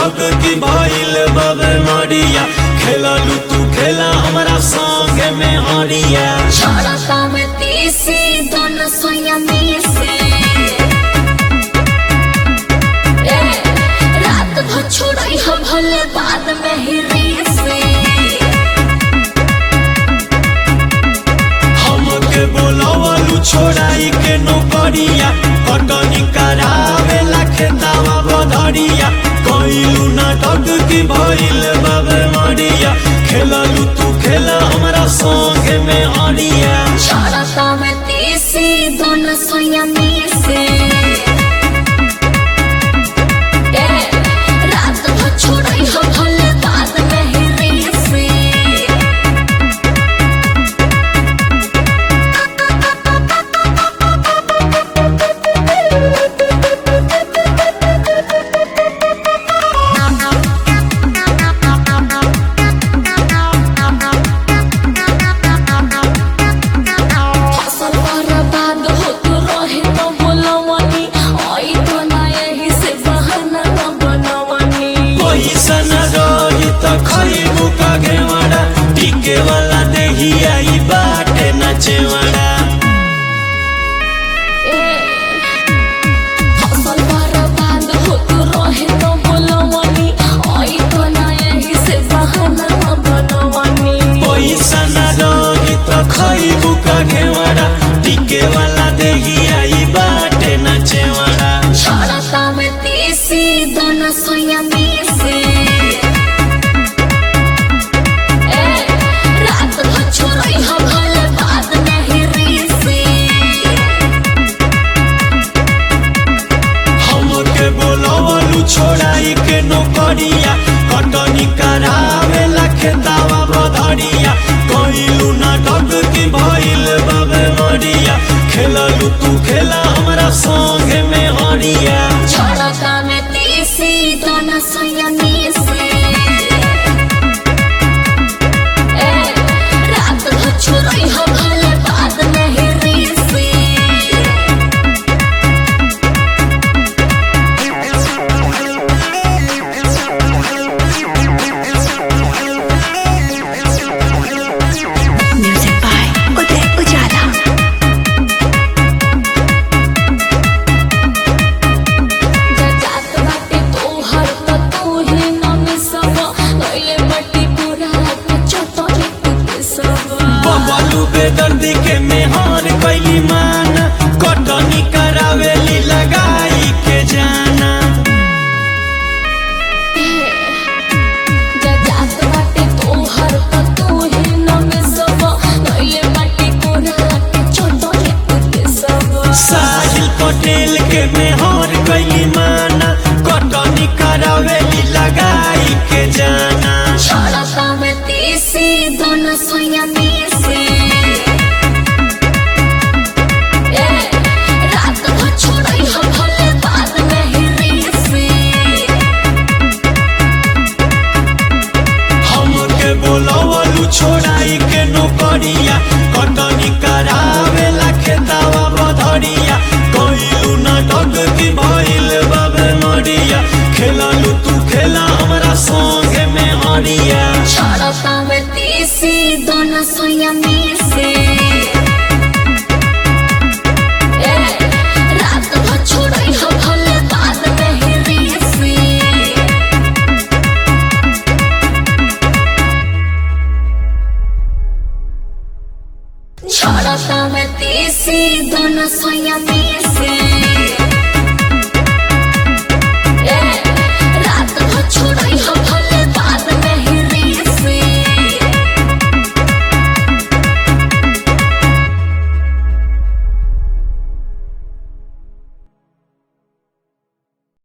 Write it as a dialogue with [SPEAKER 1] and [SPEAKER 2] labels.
[SPEAKER 1] नाटक की भइल बाबे मरिया खेललू तू खेला हमरा संगे में हरिया
[SPEAKER 2] छोड़ता में तीसी दोनों सोया में से ए, रात भर छोड़ई हो भले बाद में ही रीसे
[SPEAKER 1] हमके बोलवलू छोड़ाई के नौकरिया कटनी करावे ला खेतावा बधरिया कइलू नाटक की भइल बाबे मरिया खेललू तू खेला हमरा संगे में हरिया
[SPEAKER 2] छोड़ता में तीसी दोनों सोया में से ए, रात भर छोड़ई हो भले बाद में ही रीसे फसल बर्बाद होत रहे तो बोलवनी आई तो ना यही से बहाना न बनवनी
[SPEAKER 1] पैसा न रही त खइबू का घेवड़ा टिके वाला देहिया ई बाटे नचेवड़ा
[SPEAKER 2] ए, फसल बर्बाद होत रहे तो बोलवनी आई तो ना यही से बहाना न बनवनी
[SPEAKER 1] पैसा न रही त खइबू का घेवड़ा टिके वाला देहिया ई बाटे नचेवड़ा
[SPEAKER 2] छोड़ता में तीसी दोनों सोया में से ए, रात भर छोड़ई हो भले बाद में ही रीसे
[SPEAKER 1] हमके बोलवलू छोड़ाई के नौकरिया कटनी करावे ला खेतावा बधरिया कइलू नाटक की भइल बाबे मरिया खेललू तू खेला हमरा संगे में हरिया
[SPEAKER 2] छोड़ता में तीसी दोनों सोया में से